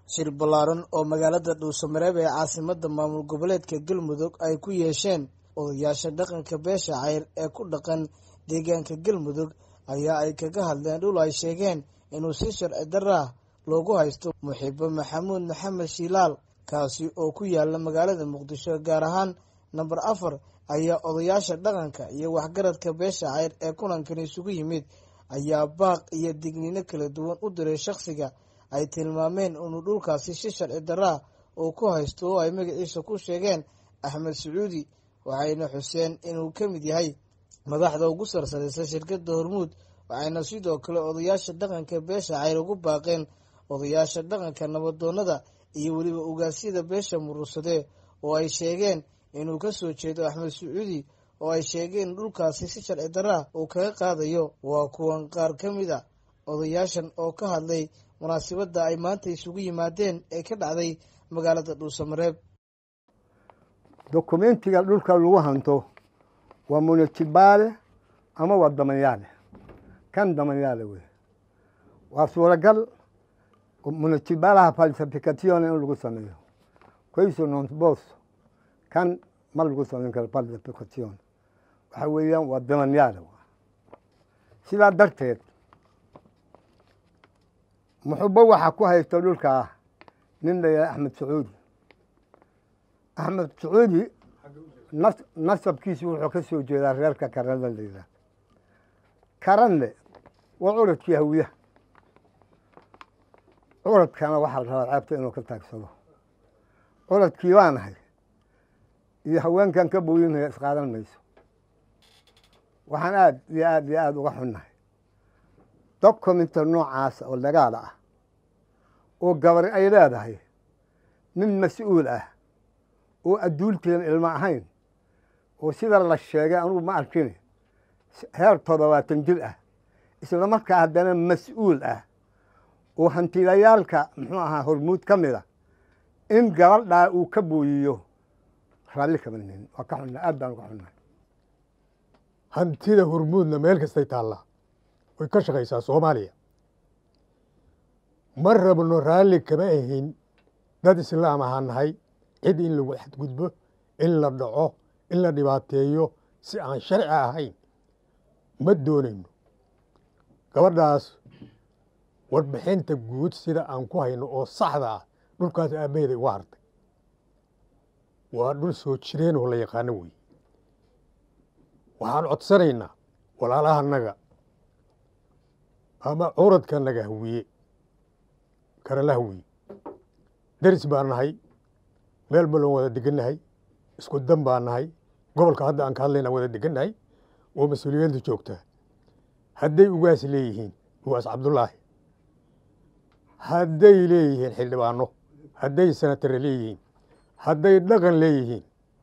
shir ballaaran oo magaalada dhuusamareeb ee caasimada maamul goboleedka galmudug ay ku yeesheen odayaasha dhaqanka beesha cayr ee ku dhaqan deegaanka galmudug ayaa ay kaga hadleen dhul ay sheegeen inuu si sharci darah loogu haysto muxibo maxamuud maxamed shiilaal kaasi oo ku yaala magaalada muqdisho gaar ahaan namber afar ayaa odayaasha dhaqanka iyo waxgaradka beesha cayr ee kulankan isugu yimid ayaa baaq iyo digniino kala duwan u diray shakhsiga ay tilmaameen inuu dhulkaasi si sharci daraa uu ku haysto oo ay magaciisa ku sheegeen axmed sacuudi waxayna xuseen inuu ka mid yahay madaxda ugu sarsaraysa shirkadda hormuud waxayna sidoo kale odayaasha dhaqanka beesha cayr ugu baaqeen odayaasha dhaqanka nabadoonada iyo weliba ugaasyada beesha murursadee oo ay sheegeen inuu ka soo jeedo axmed sacuudi oo ay sheegeen dhulkaasi si sharci daraa uu kaga qaadayo waa kuwan qaar ka mid a odayaashan oo ka hadlay munaasabadda ay maanta isugu yimaadeen ee ka dhacday magaalada dhuusamareeb dokumentiga dhulka lagu hanto waa munitibaale ama waa damanyaale kan damanyaale wey waa suuragal munitibaalaha falsification in lagu sameeyo queso non bos kan ma lagu samayn karo falsification waxa weeyaan waa damanyaale sidaa darteed muxubo waxaa ku haysta dhulkaa nin la yahay axmed sacuudi axmed sacuudi nasabkiisu wuxuu ka soo jeedaa reerka karanle la yidhaah karanle waa curadkii hawiyaha curadkana waxaa la rabaa ceebta inuu ka taagsado curadkii baa nahay iyo haweenkan ka booyinaya isqaadan mayso waxaan aada iyo aada iyo aada uga xunnahay documentar noocaasa oo dagaala ah oo gabari ay leedahay nin mas-uul ah oo adduulteen ilmo ahayn oo sida la sheegay anugu ma arkin heer toddobaatan jir ah isla markaa haddana mas-uul ah oo hantilayaalka muxuu ahaa hormuud ka mid a in gabadhaa uu ka booyiyo raalli kama nin waa ka xunna aad baan uga xunnahay hantida hormuudna meel kastay taallaa way ka shaqaysaa soomaaliya ma rabno raalli kama ahin dad islaam ahaa nahay cid in lagu xadgudbo in la dhaco in la dhibaateeyo si aan sharci ahayn ma doonayno gabadhaas warbixinta guud sida aan ku hayno oo saxda ah dhulkaas aabbaheeda uga hartay waa dhul soo jireen oo la yaqaano wey waxaan codsanaynaa walaalahanaga ama curadkanaga hawiye karala hawiye deris baan nahay meel balon wada degannahay isku dan baan nahay gobolka hadda aan ka hadlayna wada degannahay oo mas-uuliyadda joogtaa hadday ugaas leeyihiin ugaas cabdullaahi hadday leeyihiin xildhibaano hadday senatare leeyihiin hadday dhaqan leeyihiin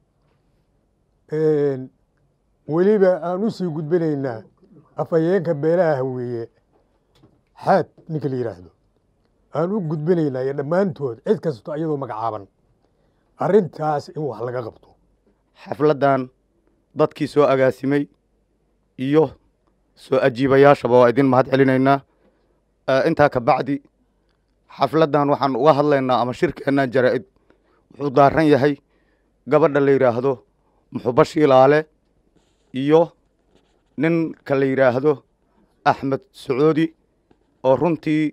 weliba aan u sii gudbinaynaa afhayeenka beelaha haweeye xaad ninka la yidhaahdo aan u gudbinaynaa iyo dhammaantood cid kasto iyadoo magacaaban arrintaas in wax laga qabto xafladdan dadkii soo agaasimay iyo soo ajiibayaashaba waa idin mahad celinaynaa intaa ka bacdi xafladdan waxaan uga hadlaynaa ama shirkeennan jaraa'id wuxuu daaran yahay gabadha la yidhaahdo muxubo shiilaale iyo ninka la yidhaahdo axmed sacuudi oo runtii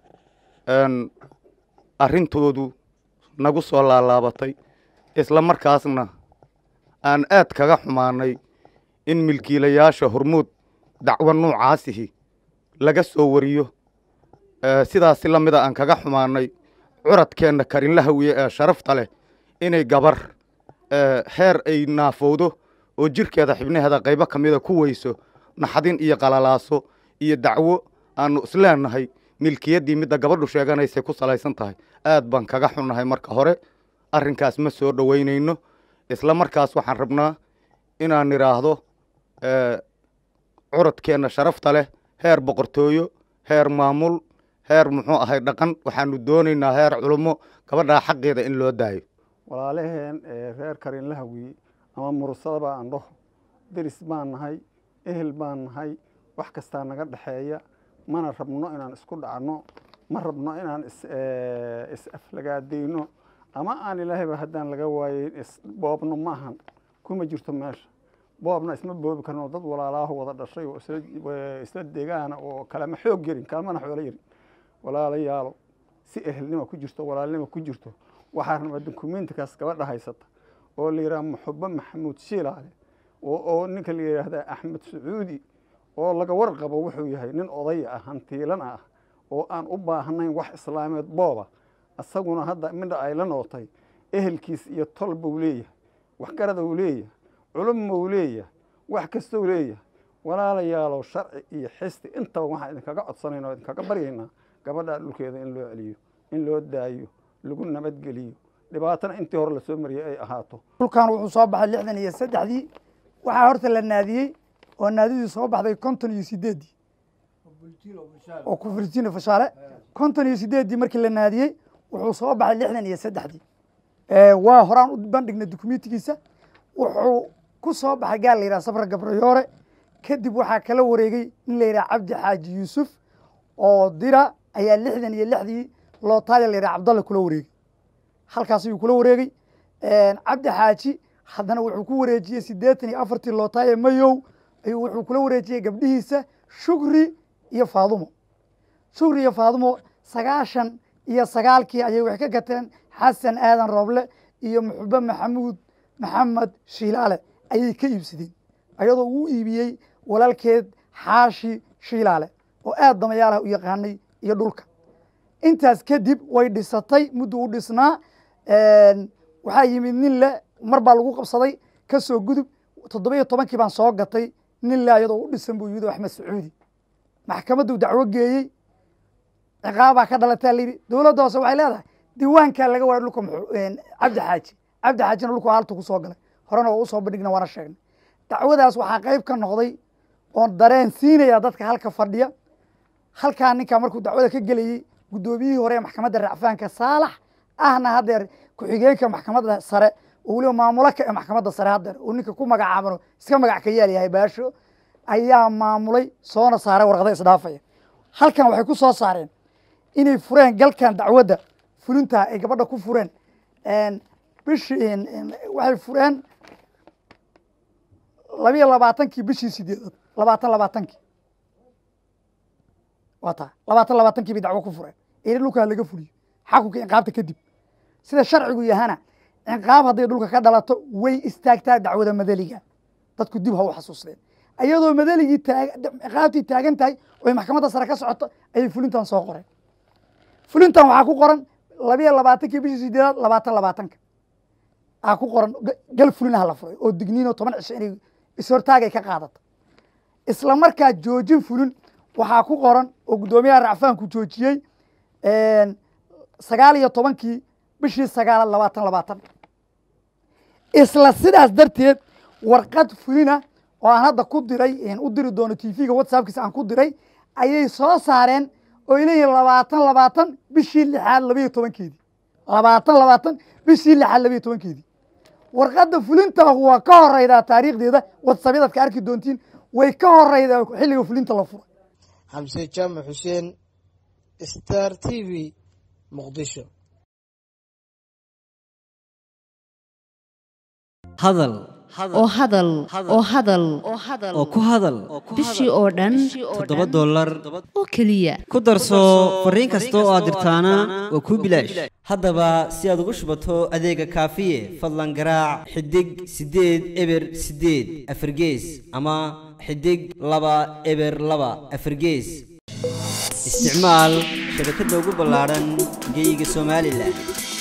arrintoodu nagu soo laalaabatay isla markaasna aan aad kaga xumaanay in milkiilayaasha hormuud dacwo nuucaasihi laga soo wariyo sidaasi la mida aan kaga xumaanay curadkeenna karinla hawiye ee sharafta leh inay gabar heer ay naafowdo oo jirkeeda xibnaheeda qaybo ka mida ku weyso naxdin iyo qalalaaso iyo dacwo aannu isleenahay milkiyaddii midda gabadhu sheeganaysay ku salaysan tahay aad baan kaga xunnahay marka hore arrinkaas ma soo dhoweynayno isla markaas waxaan rabnaa inaan idhaahdo curadkeenna sharafta leh heer boqortooyo heer maamul heer muxuu ahay dhaqan waxaanu doonaynaa heer culummo gabadhaa xaqeeda in loo daayo walaalaheen reer karinla hawiye ama mursadaba aan dhaho deris baan nahay ehel baan nahay wax kastaa naga dhexeeya mana rabno inaan isku dhacno ma rabno inaan is is aflagaadayno ama aan ilaahayba haddaan laga waayeyn is boobno maahan kuma jirto meesha boobna isma boobi karno dad walaalaaho wada dhashay oo isla isla deegaana oo kalema xoog yarin kalamana xoolo yarin walaalayaalo si ehelnima ku jirto walaalnima ku jirto waxaa rabaa dukumentikaas gabadha haysata oo la yidhaha muxubo maxamuud shiilaale oo ninka la yidhaahda axmed sacuudi oo laga warqabo wuxuu yahay nin oday ah hantiilan ah oo aan u baahnayn wax islaameed booba isaguna hadda midha ay la nootay ehelkiis iyo tol buu leeyahay waxgarada uu leeyahay culumma uu leeyahay wax kastou leeyahay walaalayaalow sharci iyo xisti intaba waxaan idinkaga codsanayna o idinkaga baryaynaa gabadha dhulkeeda in loo celiyo in loo daayo lagu nabadgeliyo dhibaatana intii hore lasoo mariyey ay ahaato dhulkan wuxuu soo baxay lixdan iyo saddexdii waxaa horta la naadiyey oo naadidii soo baxday konton iyo sideeddii oo kufurtino fashaale konton iyo sideeddii markii la naadiyey wuxuu soo baxay lixdan iyo saddexdii waa horaan u bandhignay dukumentigiisa wuxuu ku soo baxay gaal la yidhaha safra gabrayoore kadib waxaa kala wareegay nin la yidhaha cabdi xaaji yuusuf oo dira ayaa lixdan iyo lixdii lootaaya la yidhaha cabdalle kula wareegay halkaas ayuu kula wareegay cabdi xaaji haddana wuxuu ku wareejiyey siddeetan iyo afartii lootaaye mayow ayuu wuxuu kula wareejiyey gabdhihiisa shukri iyo faadumo shukri iyo faadumo sagaashan iyo sagaalkii ayay waxay ka gateen xasan aadan rooble iyo muxube maxamuud maxamed shiilaale ayay ka iibsadeen ayadoo uu iibiyey walaalkeed xaashi shiilaale oo aad damayaalaha u yaqaanay iyo dhulka intaas kadib way dhisatay muddu u dhisnaa waxaa yimid nin le mar baa lagu qabsaday ka soo gudub toddoba-iyo tobankii baan soo gatay nin le ayadoo u dhisan buu yimid axmed sacuudi maxkamadduu dacwo geeyey ciqaabaa ka dhalataa layidhi dowladda hoose waxay leedahay diiwaankaa laga waray dhulka cabdi xaaji cabdi xaajina dhulku haalta ku soo galay horena waa usoo bandhigna waana sheegnay dacwadaas waxaa qayb ka noqday oon dareen siinaya dadka halka fadhiya halkaa ninkaa markuu dacwada ka gelayey guddoomiyihii hore ee maxkamadda racfaanka saalax ahna haddeer ku-xigeenka maxkamadda sare oo weliba maamulo ka ee maxkamadda sare haddeer oo ninka ku magacaabano iska magac ka yaal yahay baasho ayaa maamulay soona saaray warqada isdhaafaya halkan waxay ku soo saareen inay fureen galkan dacwadda fulintaa ay gabadha ku fureen bishii waxay fureen labiyo labaatankii bishii sideedaad labaatan labaatankii waa taa labaatan labaatankii bay dacwo ku fureen ina dhulkaa laga fuliyo xakunka inqaabta kadib sida sharcigu yahana inqaab hadday dhulka ka dhalato way istaagtaa dacwada madaliga dadku dib ha u xasuusteen iyadoo madaligii inqaabtii taagan tahay oy maxkamadda sare ka socoto ayay fulintan soo qoreen fulintan waxaa ku qoran labiyo labaatankii bishii sideedaad labaatan labaatanka aa ku qoran gal fulinaha la furay oo digniinoo toban cisho inay ishortaagay ka qaadato isla markaa joojin fulin waxaa ku qoran oo guddoomiyaha racfaanku joojiyey sagaal iyo tobankii bishii sagaalaad labaatan labaatan isla sidaas darteed warqad fulina oo aan hadda ku diray u diri doono t v-ga whatsappkiisa aan ku diray ayay soo saareen oo ay leeyihin labaatan labaatan bishii lixaad labayo tobankeedii labaatan labaatan bishii lixaad labayo tobankeedii warqadda fulintaahu waa ka horeydaa taariikhdeeda whatsappyadaad ka arki doontiin way ka horeydaa xilliga fulinta la furay xamse jaamac xuseen star t v muqdisho hadal oo hadal oo hadal oo ku hadal bishii oo dhan toddoba dollar oo keliya ku darso fariin kasta oo aad dirtaana waa kuu bilaash haddaba si aad ugu shubato adeega kaafiye fadlan garaac xidig siddeed eber siddeed afargees ama xidig laba eber laba afargees isticmaal shabakadda ugu ballaadhan geyga somalilan